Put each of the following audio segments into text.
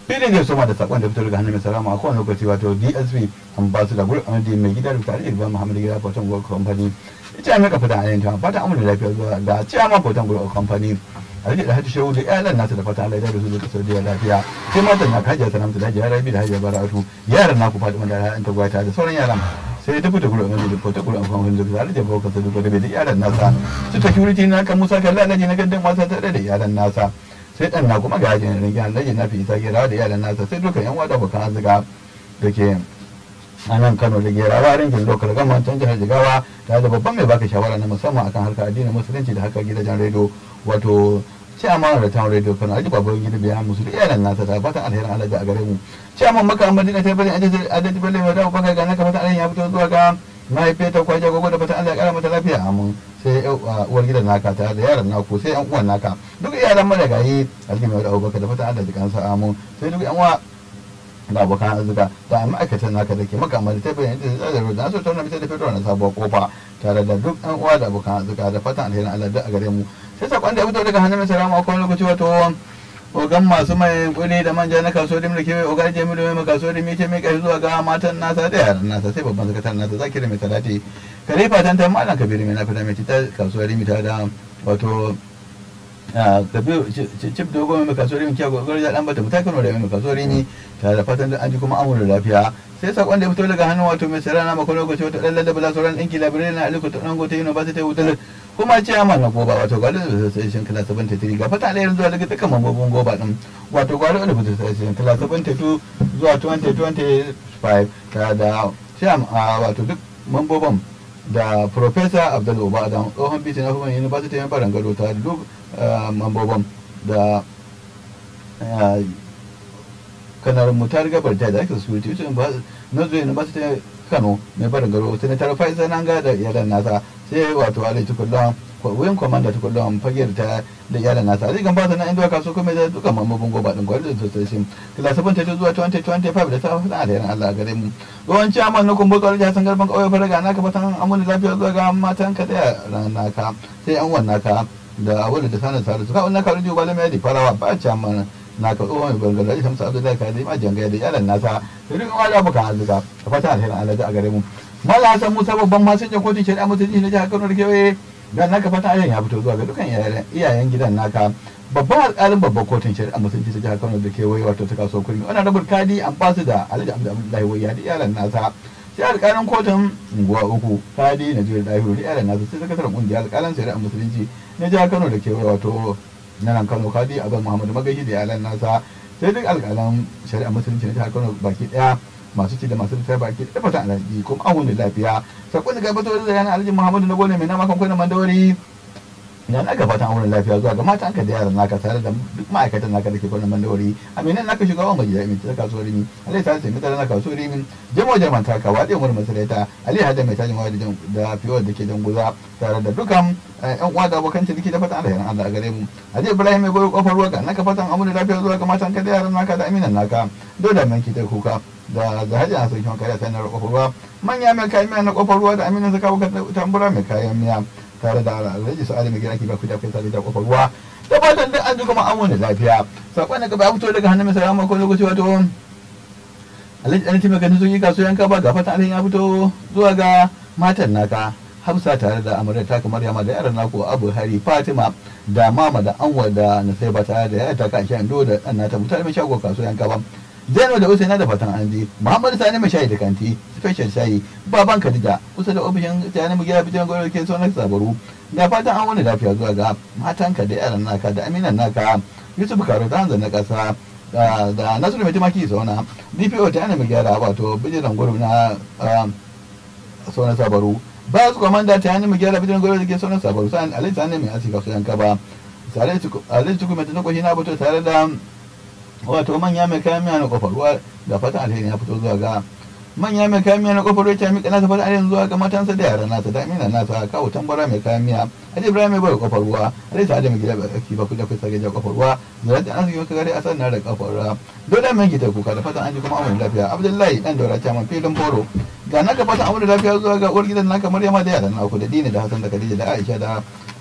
filin zai soma da sakon da fito daga hannun mai salama a kowane lokaci wato dsp ambassador gurin amadi mai gida da tare da ibrahim muhammadu gida foton gold company ita mai kafa da ayyanta ta fata amurda lafiya zuwa ga ciyaman foton gold company alhaji da hajji shehu da iyalan nasu da fata allah ya da su da saudiya lafiya sai matan na kajiya sanamta da hajiya rabi da hajiya baratu yaran naku fatima da ra'ayin ta gwata da sauran yaran sai ta fita gurin amadi da fota gurin amfani da zara da bauka sa duka da bai da iyalan nasa su security na kan musa kalla alhaji na gaddan wasa tare da iyalan nasa sai dan na kuma gajin rinki alhaji na fi isa gera da iyalan nasa sai duka yan wada bakan azuga da ke a nan kano da gerawa rinkin lokal gama can jihar jigawa tare da babban mai baka shawara na musamman akan harkar addinin musulunci da harkar gidajen rediyo wato ciyaman da town radio kano aji babu gida biya musu da iyalan nasa ta fatan alherin alaji a gare mu ciyaman maka madina ta bari adadi balle wa dawo baka ga naka fatan alherin ya fito zuwa ga mahaifiyar ta kwaje gogo da fatan Allah ya kara mata lafiya amin sai uwar gidan naka ta da yaran naku sai yan uwan naka duk iyalan madagayi alhaji mai dawo baka da fatan Allah ya kansa amin sai duk yan uwa da abokan arzika da ma'aikatan naka da ke makamar ta bayan da zai da so tauna mita da fito na sabuwar kofa tare da duk yan uwa da abokan arzika da fatan alherin Allah da a gare mu sai sakon da ya fito daga hannun mai salama akwai lokaci wato ogan masu mai kudi da manja na kaso da mulki ogar jamilu mai kaso da mike mai kai zuwa ga matan nasa da yaran nasa sai babban sakataren nasa zakiri mai talati kalifa tantan malam kabiru mai nafi da mai ta kasuwar rimita da wato kabiru cip da goma mai kasuwar rimi kyago gwarja dan bata mutai kano da mai kasuwar rimi tare da fatan da an ji kuma amur da lafiya sai sakon da ya fito daga hannun wato mai sarana makon lokaci wato dan lallaba la sauran ɗinki labirai na aliko ta ɗango ta university wutar kuma ciyaman na goba wato gwale da association class 73 ga fata alayyar zuwa daga dukkan mambobin goba din wato gwale da association class 72 zuwa 2025 ta da ciyam wato duk mambobin da professor abdul oba da tsohon bisi na hukumar university yan faran gado ta duk mambobin da kanar mutar gabar ta da ake security na zuwa university kano mai barin garo senator faisal nanga da iyalan nasa sai wato alai tukullon wuyan kwamanda tukullon fagiyar ta da iyalan nasa zai gamba ta na inda kaso kuma da duka mamabin goba din gwari da sosai kila sabon ta zuwa 2025 da ta fada da yaran Allah gare mu yawan ciyaman na kumbu kawai jasan garban kauye faraga naka fatan amuni lafiya zuwa ga matan ka da naka sai an wannan ka da awali da sanar sarar su ka wannan ka rujo ba lamai da farawa ba ciyaman na ka tsohon mai bangare da shamsu abdullahi ka ma jangaya da iyalan nasa da duk wani abu kan azuka da fata alherin Allah a gare mu mala hasan musa babban masinjan kotun shari'a mutunci na jihar kano da kewaye da naka fata alherin ya fito zuwa ga dukkan iyayen gidan naka babban alƙalin babban kotun shari'a mutunci ta jihar kano da kewaye wato ta kaso kurmi wannan rabar kadi an basu da alhaji abdullahi wayya da iyalan nasa sai alƙalin kotun unguwa uku kadi na jihar dahiru da iyalan nasa sai sakataren ƙungiyar alƙalan shari'a musulunci na jihar kano da kewaye wato na nan kano kadi abin muhammadu magashi da iyalan nasa sai duk alƙalan shari'a musulunci na jihar kano baki ɗaya masu ci da masu littafi baki ɗaya fata alhaji kuma an wuni lafiya sakon da gabatar da yana alhaji muhammadu na gole mai nama kan kwanan mandawari da na ga fatan auren lafiya zuwa ga matan ka da yaran naka tare da duk ma'aikatan naka da ke kwanan mandawari aminan naka shugaban mai jami'in ta kasuwar rimi alai ta sai mutane na kasuwar rimi jamo jarman taka wa ɗaya murmur masalaita alai hada mai tajin waya da fiye da ke janguza tare da dukan yan uwa da abokan ciniki da fatan alherin Allah a gare mu Haji Ibrahim mai goyo kofar ruwa ga naka fatan amuna lafiya zuwa ga matan ka da yaran naka da aminan naka dole man ki ta kuka da da hajji na sarkin kariya ta na kofar ruwa manya mai kayan miya na kofar ruwa da aminan zaka buka tambura mai kayan miya tare da alhaji sa'ali mai gina ki ba ku da kai tare da kofar ruwa da fatan duk an ji kuma amuna lafiya sakon da gaba fito daga hannun mai salama ko lokaci wato alhaji an taimaka sun yi kasuwan ka ba ga fatan alhaji ya fito zuwa ga matan naka Hafsa tare da amarya ta kamar yama da yaran naku Abu Hari Fatima da mama da Anwar da Nasaiba tare da yaya ta kan shan do da dan nata mutane mai shago kasuwan kaba Zainab da Usaina da fatan an ji Muhammad Sani mai shayi da kanti special shayi baban Khadija kusa da ofishin tayani mu gida bijan gwaro ke sonar sabaru da fatan an wani lafiya zuwa ga matanka da yaran naka da aminan naka Yusuf Karo ta hanzar na kasa da Nasiru mai tumaki sauna DPO ta yana mai gyara wato bijiran gwaro na sonar sabaru ba su kwamanda ta hannun mu gyara bidiyon gwamnati da ke sauran sabaru sa'an alai ta hannun mai asi kasu yanka ba alai cikin mai tunakoshi na fito tare da wato manya mai kayan miya na kofar ruwa da fatan alheri ya fito zuwa ga manya mai kayan miya na kofar ruwa ta miƙa nasa fatan alheri zuwa ga matansa da yaran nasa da amina nasa kawo tambara mai kayan miya alai ibrahim mai bai kofar ruwa alai ta mai gida baki ba kuda kusa ga kofar ruwa zara da an zuwa gare a sannan da kofar ruwa dole mai gita kuka da fatan an ji kuma amurin lafiya abdullahi dan daura ta man filin boro ga naka fatan amurin lafiya zuwa ga uwar gidan naka maryama da yaran naku da dini da hasan da khadija da aisha da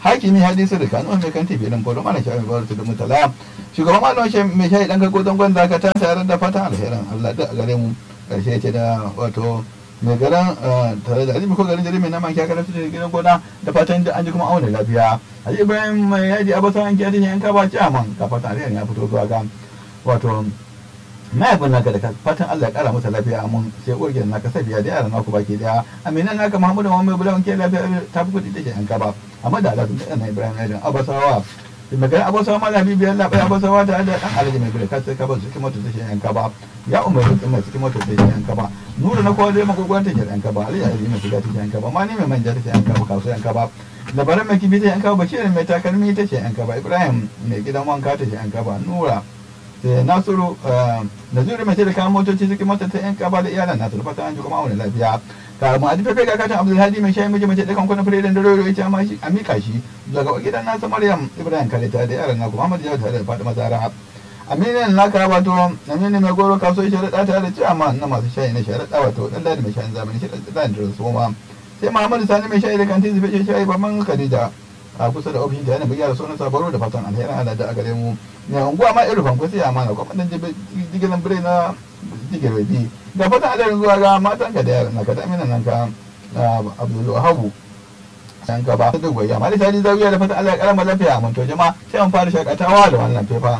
hakimi hadisi da kanu mai kan tafi dan foro mana shafi baro da mutala shugaban malon shi mai shayi dan kago dan gwanda ka ta tare da fatan alherin Allah da gare mu karshe ce da wato mai garan tare da alimi ko garin jirimi na man kya karatu da gidan gona da fatan da an ji kuma auna lafiya Haji Ibrahim mai yaji abasa an kiyaye yan ka ba ci aman ka fatan alherin ya fito zuwa ga wato mahaifin naka da fatan Allah ya kara masa lafiya mun sai uwar gidan naka sabiya da yaran naku baki daya aminan naka Muhammadu Muhammad Bulawan ke lafiya ta fi kudi take yan kaba amma da Allah da na Ibrahim Adam Abasawa da magana Abasawa ma Habibu Allah bai Abasawa da da dan Alhaji mai gure kace ka ba su kuma take yan kaba ya umar su kuma cikin mota take yan kaba nuru na kowa zai magogwar take yan kaba Ali Ali mai shiga take yan kaba ma ni mai manja take yan kaba kaso yan kaba labaran mai kibi take yan kaba Bashir mai takalmi take yan kaba Ibrahim mai gidan wanka take yan kaba Nura nasiru naziru mai da kayan motoci suke mota ta yan kaba da iyalan nasu da fatan an ji kuma wani lafiya ka mu adifa kai ga katin abdulhadi mai shayi miji mace da kan kuna fure da dare ita ma shi a mika shi daga gidan nasa maryam ibrahim kalita da yaran naku muhammad jawad tare da fatima zara aminin naka wato aminin mai goro kaso sharaɗa tare da ciyama na masu shayi na sharaɗa wato dan ladi mai shayin zamani shi da da soma sai muhammad sani mai shayi da kantin zufe shayi babban khadija a kusa da ofishin da yana bugiyar sunan sabaro da fatan alherin ala da a gare mu ne unguwa ma irin fanko sai amana kuma dan jigilan bire na jigir bi ga fatan alherin zuwa ga matan ka da yaran ka da amina nan ka abdul wahabu san ka ba da goyi amma da sai zawiya da fatan Allah ya karama lafiya mun to jama'a sai an fara shakatawa da wannan fefa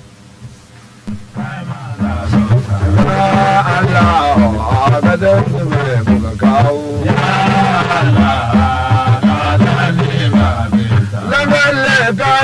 Allah Allah